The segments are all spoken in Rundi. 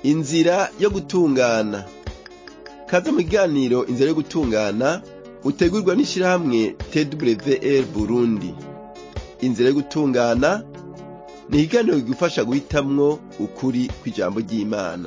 inzira yo gutungana kaze mu kiganiro inzira yo gutungana utegurwa n'ishirahamwe twr burundi inzira yo gutungana ni ikiganiro kigufasha guhitamwo ukuri kw'ijambo ry'imana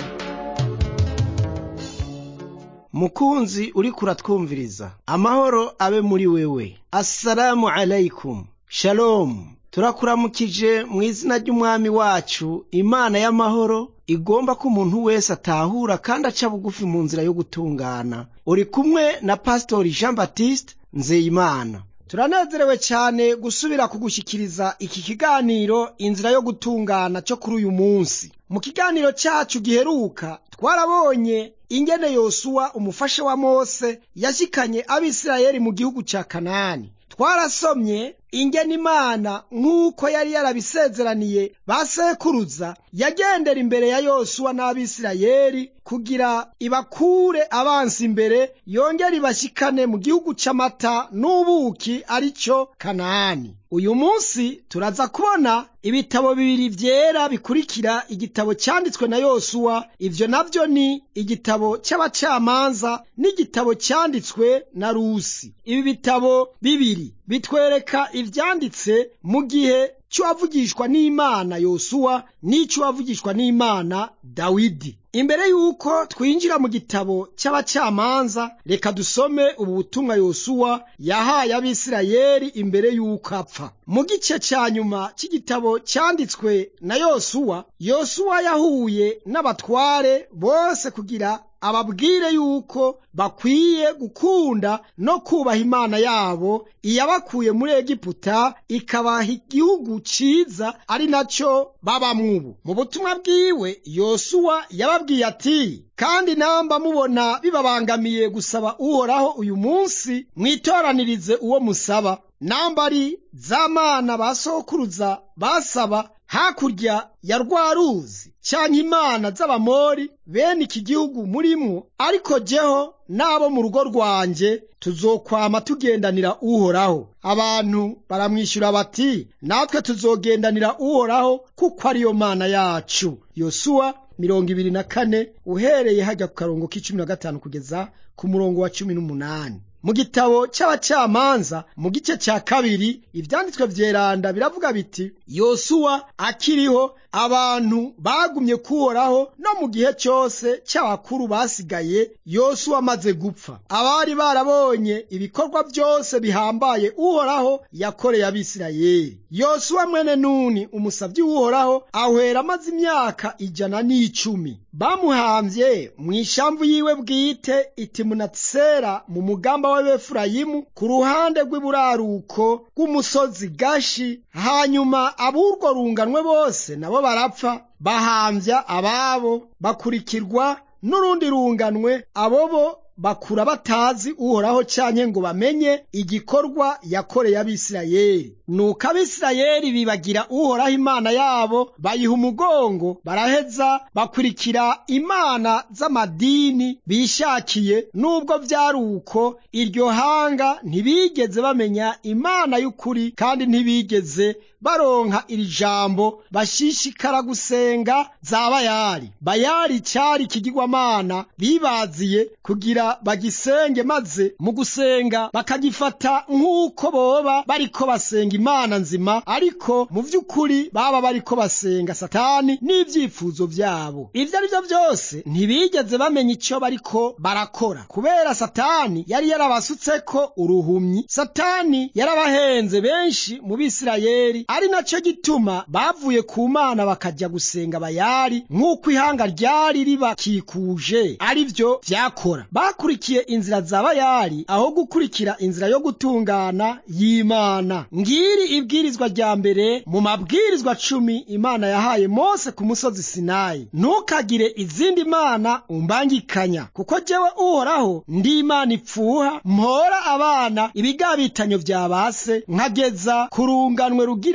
mukunzi uriko uratwumviriza amahoro abe muri wewe assalamu alaikum shalomu turakuramukije mu izina ry'umwami wacu imana y'amahoro igomba ko umuntu wese atahura kandi aca bugufi mu nzira yo gutungana uri kumwe na pasitori jean baptiste nzeyimana turanezerewe cyane gusubira kugushyikiriza iki kiganiro inzira yo gutungana cyo kuri uyu munsi mu kiganiro cyacu giheruka twarabonye ingene yosuwa umufasha wa mose yashyikanye abisirayeli mu gihugu cya kanani twarasomye ingene imana nk'uko yari yarabisezeraniye ba sekuruza yagendera imbere ya yosuwa n'abisirayeli kugira ibakure abansi imbere yongere ibashyikane mu gihugu c'amata n'ubuki ari cyo kanani uyu munsi turaza kubona ibitabo bibiri vyera bikurikira igitabo cyanditswe na yosuwa ivyo navyo ni igitabo c'abacamanza n'igitabo cyanditswe na rusi ibi bitabo bibiri bitwereka ivyanditse mu gihe c'uwavugishwa n'imana yosuwa n'ic'uwavugishwa n'imana dawidi imbere y'uko twinjira mu gitabo cy'abacamanza reka dusome ubu butumwa yosuwa yahaye abisirayeli imbere y'uko apfa mu gice cya nyuma cy'igitabo cyanditswe na yosuwa yosuwa yahuye n'abatware bose kugira ababwire yuko bakwiye gukunda no kubaha imana yabo iyabakuye muri egiputa ikabaha igihugu ciza ari nacyo babamwo ubu mu butumwa bwiwe yosuwa yababwiye ati kandi namba mubona bibabangamiye gusaba uhoraho uyu munsi mwitoranirize uwo musaba namba ari za mana ba sokuruza basaba hakurya ya rwa ruzi canke imana z'abamori bene iki gihugu murimwo ariko jeho n'abo mu rugo rwanje tuzokwama tugendanira uhoraho abantu baramwishyura bati natwe tuzogendanira uhoraho kuko ariyo mana yacu yosuwa mirongo ibiri na kane uhereye hajya ku karongo k'icumi na gatanu kugeza ku murongo wa cumi n'umunani mu gitabo cy'abacamanza mu gice cya kabiri ivyanditswe vyeranda biravuga biti yosuwa akiriho abantu bagumye kuhoraho no mu gihe cyose cy'abakuru basigaye yosuwa amaze gupfa abari barabonye ibikorwa byose bihambaye uhoraho yakoreye abisirayeli yosuwa mwene nuni umusavyi w'uhoraho ahwera amaze imyaka ijana n'icumi bamuhamvye mu ishamvu yiwe bwite itimunatsera mu mugamba w'abefurayimu ku ruhande rw'iburaruko rw'umusozi gashi hanyuma ab'urwo runganwe bose nabo barapfa bahambya ababo bakurikirwa n'urundi runganwe abobo bakura batazi uhoraho canke ngo bamenye igikorwa yakoreye abisirayeli nuko abisirayeli bibagira uhoraho imana yabo bayiha umugongo baraheza bakurikira imana z'amadini bishakiye nubwo vyari uko iryo hanga ntibigeze bamenya imana y'ukuri kandi ntibigeze baronka iri jambo bashishikara gusenga za bayali bayali cari ikigirwamana bibaziye kugira bagisenge maze mu gusenga bakagifata nk'uko boba bariko basenga imana nzima ariko mu vy'ukuri baba bariko basenga satani n'ivyifuzo vyabo ivyo ari vyo vyose ntibigeze bamenya ico bariko barakora kubera satani yari yarabasutseko uruhumyi satani yarabahenze benshi mu bisirayeli ari naco gituma bavuye ku mana bakaja gusenga bayali nk'uko ihanga ryari ribakikuje ari vyo vyakora bakurikiye inzira za bayali aho gukurikira inzira yo gutungana y'imana ngiri ibwirizwa rya mbere mu mabwirizwa cumi imana yahaye mose ku musozi sinayi ntukagire izindi mana umbangikanya kuko jewe uhoraho ndi imana ipfuha mpora abana ibigabitanyo vya base nkageza ku runganwe rugira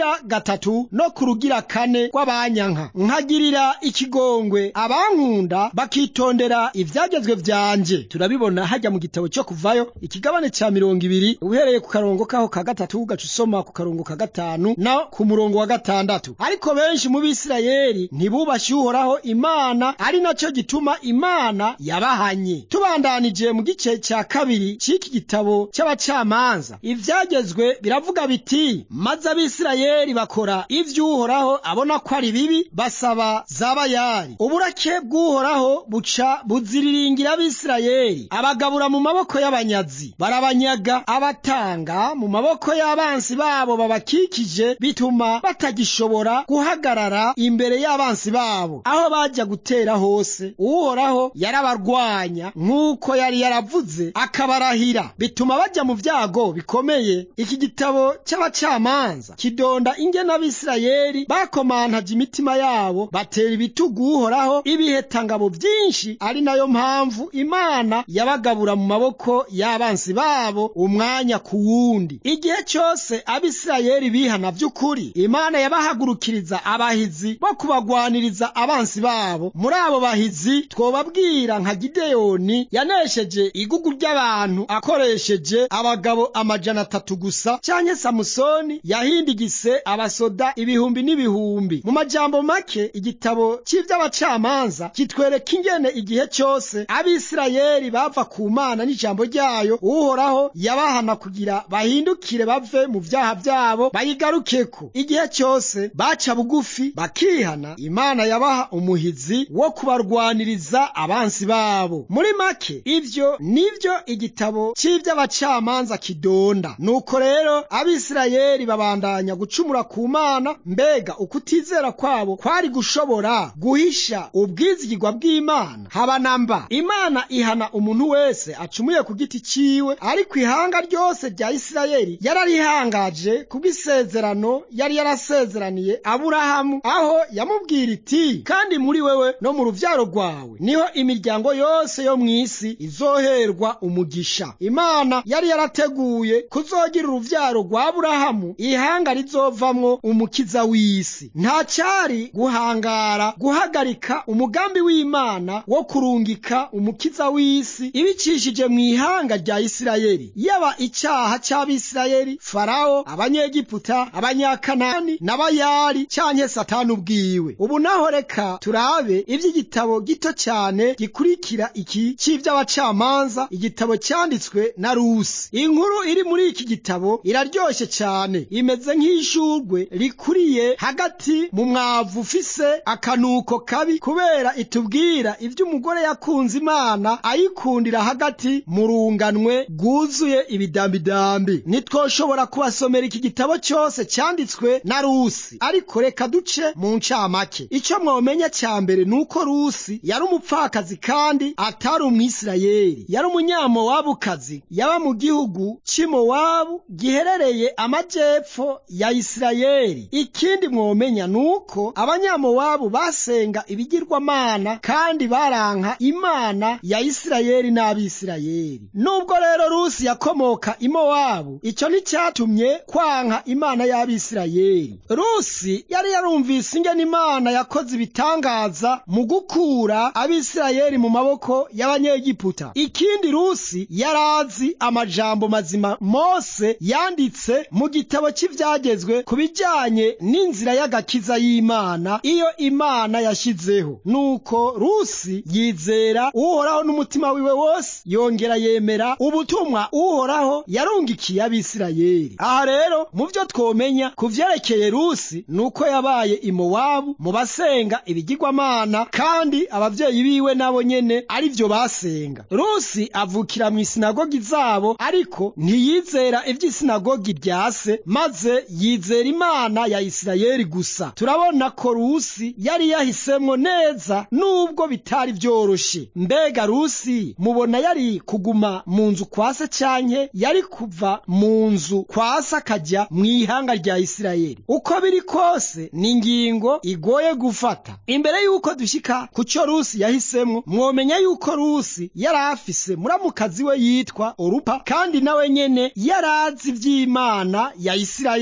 rugira gatatu no ku rugira kane rw'abanyanka nkagirira ikigongwe abankunda bakitondera ivyagezwe vyanje turabibona hajya mu gitabo cyo kuvayo ikigabane ca mirongo ibiri uhereye ku karongo kaho ka gatatu ugaca usoma ku karongo ka gatanu na ku murongo wa gatandatu ariko benshi mu bisirayeli ntibubashye uhoraho imana ari naco gituma imana yabahanye tubandanije mu gice cya kabiri c'iki gitabo c'abacamanza ivyagezwe biravuga biti maze abisirayeli bakora ivy'uhoraho abona ko ari bibi basaba zabayari uburake bw'uhoraho buca buziriringira abisirayeli abagabura mu maboko y'abanyazi barabanyaga abatanga mu maboko y'abansi babo babakikije bituma batagishobora guhagarara imbere y'abansi babo aho bajya gutera hose uhoraho yarabarwanya nk'uko yari yaravuze akabarahira bituma bajya mu vyago bikomeye iki gitabo cy'abacamanza kidonda ingene abisirayeli bakomantaje imitima yabo batera ibitugu uhoraho ibihetangabo vyinshi ari nayo mpamvu imana yabagabura mu maboko y'abansi babo umwanya ku wundi igihe cyose abisirayeli bihana vy'ukuri imana yabahagurukiriza abahizi bo kubagwaniriza abansi babo muri abo bahizi twobabwira nka gideyoni yanesheje igugu ry'abantu akoresheje abagabo amajana atatu gusa canke samusoni yahindigise abasoda ibihumbi n'ibihumbi mu majambo make igitabo cy'ivy'abacamanza kitwereka ingene igihe cyose abisirayeli bava ku mana n'ijambo ryayo uhoraho yabahana kugira bahindukire bave mu vyaha vyabo bayigarukeko igihe cyose baca bugufi bakihana imana yabaha umuhizi wo kubarwaniriza abansi babo muri make ivyo nivyo igitabo cy'ivy'abacamanza kidonda nuko rero abisirayeli babandanya gucumura ku mana mbega ukutizera kwabo kwari gushobora guhisha ubwizigirwa bw'imana haba namba imana ihana umuntu wese acumuye ku giti ciwe ariko ihanga ryose rya isirayeli yararihangaje kubw'isezerano yari yarasezeraniye aburahamu aho yamubwira iti kandi muri wewe no mu ruvyaro rwawe niho imiryango yose yo mw'isi izoherwa umugisha imana yari yarateguye kuzogira uruvyaro rwa aburahamu ihanga rizovamwo umukiza w'isi nta cari guhangara guhagarika umugambi w'imana wo kurungika umukiza w'isi ibicishije mu ihanga rya isirayeli yaba icaha c'abisirayeli farawo abanyegiputa abanyakanani n'abayari canke satani ubwiwe ubu naho reka turabe ivy'igitabo gito cane gikurikira iki c'ivyabacamanza igitabo cyanditswe na rusi inkuru iri muri iki gitabo iraryoshe cane imeze nk'ishurwe rikuriye hagati mu mwavu ufise akanuko kabi kubera itubwira ivy'umugore yakunze imana ayikundira hagati mu runganwe rwuzuye ibidambidambi ntitwoshobora kubasomera iki gitabo cyose cyanditswe na rusi ariko reka duce mu ncamake icyo mwomenya cya mbere ni uko rusi yari umupfakazi kandi atari umwisirayeli yari umunyamowabukazi yaba mu gihugu cy'imowabu giherereye amajyepfo ya isirayeli ikindi mwomenya ni uko abanyamowabu basenga ibigirwamana kandi baranka imana ya isirayeli n'abisirayeli nubwo rero rusi yakomoka imowabu icyo nticyatumye kwanka imana y'abisirayeli rusi yari yarumvise ingene imana yakoze ibitangaza mu gukura abisirayeli mu maboko y'abanyegiputa ikindi rusi yari azi amajambo mazima mose yanditse mu gitabo cy'ivyagezwe ku bijyanye n'inzira y'agakiza y'imana iyo imana yashyizeho nuko rusi yizera uhoraho n'umutima wiwe wose yongera yemera ubutumwa uhoraho yarungikiye abisirayeli aha rero mu byo twomenya ku vyerekeye rusi nuko yabaye imowabu mu basenga ibigirwamana kandi abavyeyi biwe nabo nyene ari vyo basenga rusi avukira mu isinagogi zabo ariko ntiyizera ivy'isinagogi rya se maze yizera imana ya isirayeli gusa turabona ko rusi yari yahisemwo neza nubwo bitari vyoroshe mbega rusi mubona yari kuguma mu nzu kwa se canke yari kuva mu nzu kwa se akajya mu ihanga rya isirayeli uko biri kose ni ingingo igoye gufata imbere y'uko dushika ku cyo rusi yahisemwo mwomenya y'uko rusi yari afise muramukazi we yitwa orupa kandi nawe nyene yari azi ivy'imana ya isirayeli kandi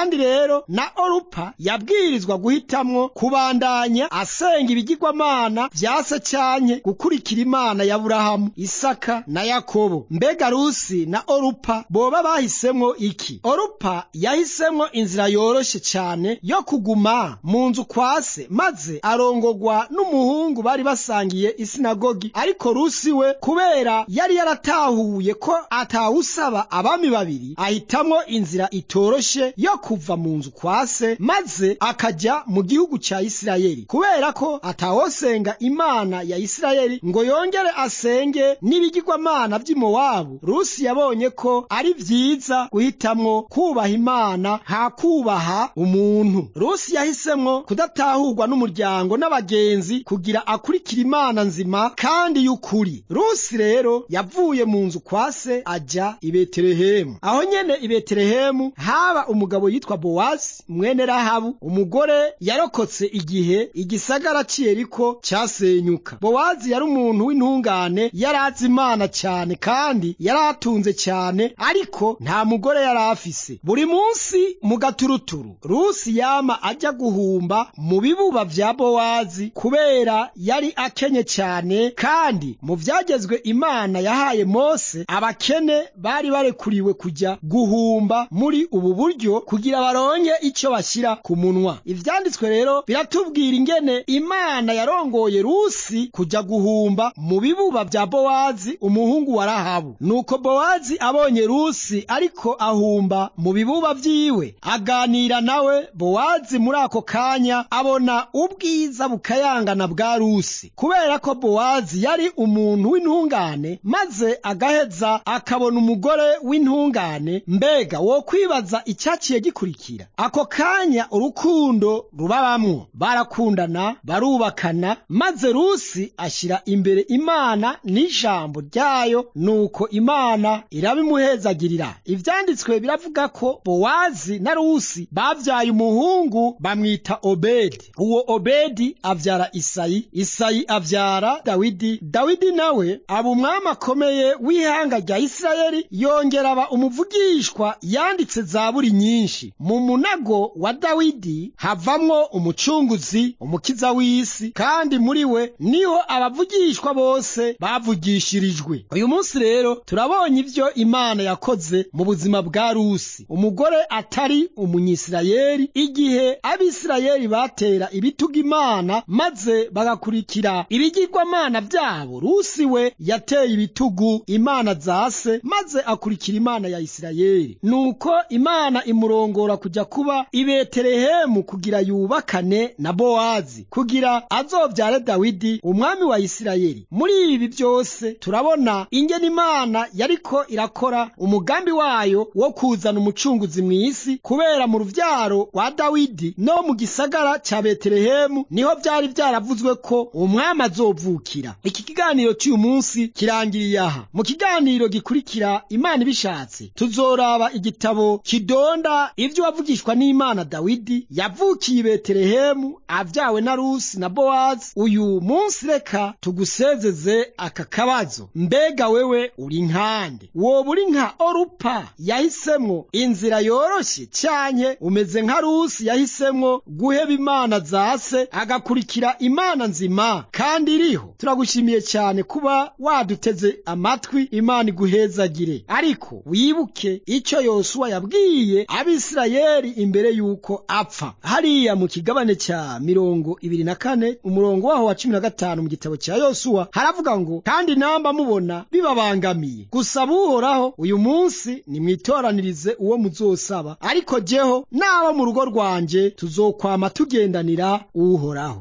kandi rero na orupa yabwirizwa guhitamwo kubandanya asenga ibigirwamana vyase canke gukurikira imana ya burahamu isaka na yakobo mbega rusi na orupa boba bahisemwo iki orupa yahisemwo inzira yoroshe cane yo kuguma mu nzu kwa se maze arongogwa n'umuhungu bari basangiye isinagogi ariko rusi we kubera yari yaratahuye ko atawusaba abami babiri ahitamwo inzira itoroshe yo kuva mu nzu kwa se maze akaja mu gihugu ca isirayeli kubera ko atawosenga imana ya isirayeli ngo yongere asenge n'ibigirwamana vy'imowabu rusi yabonye ko ari vyiza guhitamwo kubaha imana ha kubaha umuntu rusi yahisemwo kudatahurwa n'umuryango n'abagenzi kugira akurikira imana nzima kandi y'ukuri rusi rero yavuye mu nzu kwa se aja i betelehemu aho nyene i betelehemu haba umugabo yitwa bowazi mwene rahabu umugore yarokotse igihe igisagara c'iyeriko casenyuka bowazi yari umuntu w'intungane yari azi imana cyane kandi yari atunze cyane ariko nta mugore yari afise buri munsi mu gaturuturu rusi yama ajya guhumba mu bibuba vya bowazi kubera yari akenye cyane kandi mu vyagezwe imana yahaye mose abakene bari barekuriwe kujya guhumba muri ubu buryo kugira baronke ico bashyira ku munwa ivyanditswe rero biratubwira ingene imana yarongoye rusi kujya guhumba mu bibuba vya bowazi umuhungu wa rahabu nuko bowazi abonye rusi ariko ahumba mu bibuba vyiwe aganira nawe bowazi muri ako kanya abona ubwiza bukayangana bwa rusi kubera ko bowazi yari umuntu w'intungane maze agaheza akabona umugore w'intungane mbega wo kwibaza icyaciye gikurikira ako kanya urukundo rubabamwo barakundana barubakana maze rusi ashyira imbere imana n'ijambo ryayo nuko imana irabimuhezagirira ivyanditswe biravuga ko bowazi na rusi bavyaye umuhungu bamwita obedi uwo obedi avyara isayi isayi avyara dawidi dawidi nawe aba umwami akomeye w'ihanga rya isirayeli yongera aba umuvugishwa yanditse zaburi nyinshi mu munago wa dawidi havamwo umucunguzi umukiza w'isi kandi muri we niho abavugishwa bose bavugishirijwe uyu munsi rero turabonye ivyo imana yakoze mu buzima bwa rusi umugore atari umunyisirayeli igihe abisirayeli batera ibituga imana maze bagakurikira ibigirwamana vyabo rusi we yateye ibitugu imana zase maze akurikira imana ya isirayeli nuko imana imurongora kuja kuba i betelehemu kugira yubakane na bowazi kugira azovyare dawidi umwami wa isirayeli muri ibi byose turabona ingene imana yariko irakora umugambi wayo wo kuzana umucunguzi mu isi kubera mu ruvyaro rwa dawidi no mu gisagara ca betelehemu niho vyari vyaravuzwe ko umwami azovukira iki kiganiro cy'uyu munsi kirangiriye aha mu kiganiro gikurikira imana ibishatse tuzoraba igitabo kidonda ivyo wavugishwa n'imana dawidi yavukiye i betelehemu avyawe na rusi na bowazi uyu munsi reka tugusezeze aka kabazo mbega wewe uri nkande woba uri nka orupa yahisemwo inzira yoroshe canke umeze nka rusi yahisemwo guheba imana zase agakurikira imana nzima kandi iriho turagushimiye cyane kuba waduteze amatwi imana iguhezagire ariko wibuke icyo yosuwa yabwiye abisirayeli imbere y'uko apfa hariya mu kigabane cya mirongo ibiri na kane umurongo waho wa cumi na gatanu mu gitabo cya yosuwa haravuga ngo kandi namba mubona bibabangamiye gusaba uhoraho uyu munsi nimwitoranirize uwo muzosaba ariko jeho n'abo mu rugo rwanjye tuzokwama tugendanira uhoraho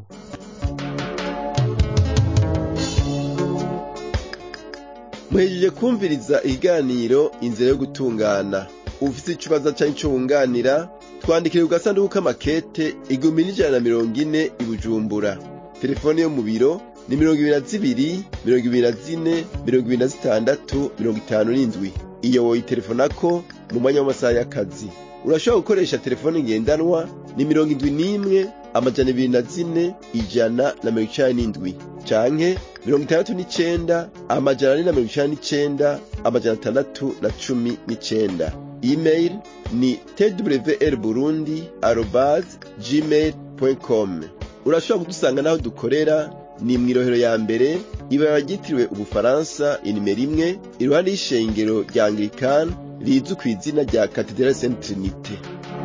muhejeje kumviriza ikiganiro inzira yo gutungana ufite ikibazo cyangwa icyo wunganira twandikire ku gasanduku k'amakete igihumbi n'ijana na mirongo ine i bujumbura telefone yo mu biro ni mirongo ibiri na zibiri mirongo ibiri na zine mirongo ibiri na zitandatu mirongo itanu n'indwi iyo woyitelefonako mu mwanya w'amasaha y'akazi urashobora gukoresha telefone ngendanwa ni mirongo indwi n'imwe amajana ibiri na zine ijana na mirongo icenda n'indwi canke mirongo itandatu n'icenda amajana ane na mirongo icenda n'icenda amajana atandatu na cumi n'icenda email ni twr burundi arobase gmail com urashobora kudusanga n'aho dukorera ni mu irohero ya mbere ibara ryitiriwe ubufaransa inimero imwe iruhande y'ishengero rya anglikani rizwi ku izina rya katedrali saint trinite